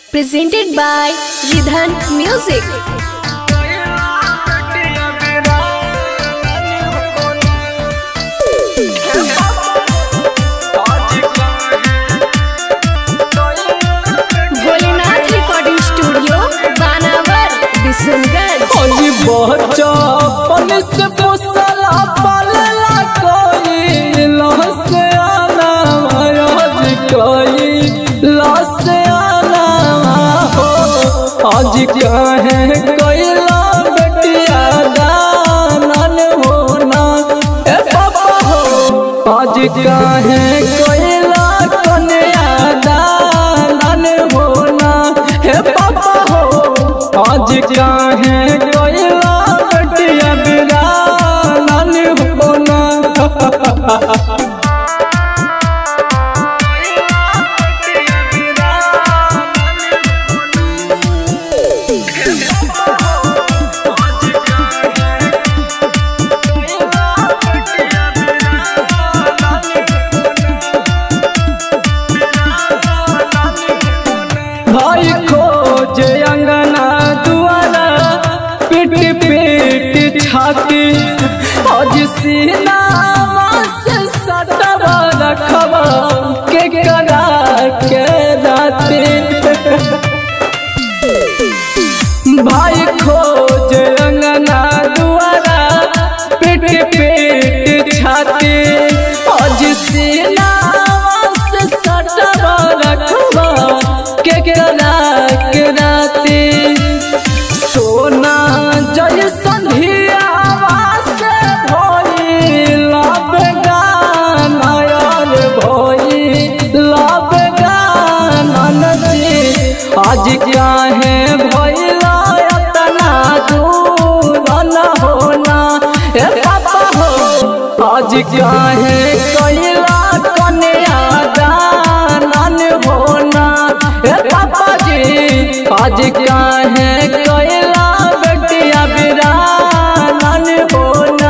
presented by Ridhan Music. Bholenath recording studio Banawar Bishanganj अजी बचपन से पोसला पालला कोई लहस आना आज कोई लहस आना हो आज कहे कैला बेटिया दानन होना ए पापा हो आज कहे कैला कन्या दानन होना हे पापा हो आज काहे कोयला बटिया बिरानन होना भाई खोज अंगना दुआरा पिट पिट छाती आज सीना से सटवा रखवा के करा के राती भाई खोज अंगना दुआरा पिट पिट छाती आज सीना से सटवा रखवा के करा के राती सोना जय संधियावा से भइल बेगाना यार भइल बेगाना जी आज क्या है भइला इतना दूर न होना ए पापा हो आज क्या है कैला कन्या दानन होना ए पापा जी आज क्या है कैला बेटिया बिरानन होना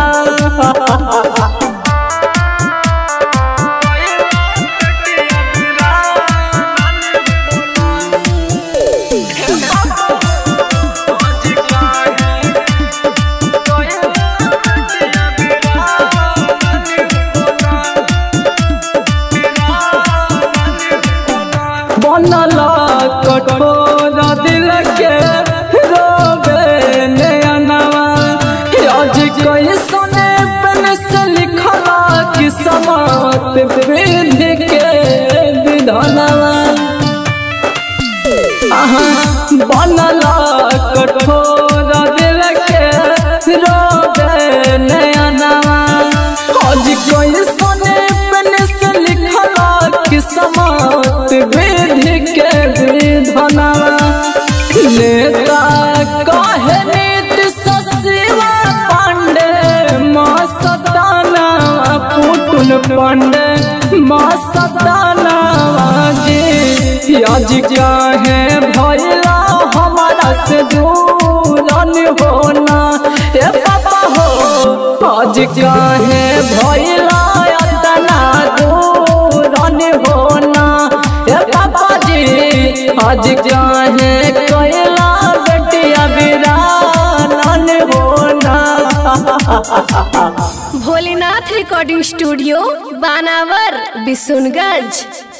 बनला कठोर दिल के रोबे नयनवा आज कोई सुने पेन से लिखला कि समात विधि के विधानवा आहा बनला कठोर दिल के रोबे नयनवा आज कोई सुने पेन से लिखला कि समात विधि के विधानवा नेता कहे नीति सशिवा पांडे माँ सताना पुटुन पांडे माँ सताना जी आज क्या है भैला हमारा से दूरन होना ए पापा हो आज क्या है भैला इतना दूरन होना ए पापा जी आज क्या है कैला बेटिया बिरानन होना भोलेनाथ रिकॉर्डिंग स्टूडियो बानावर बिशनगंज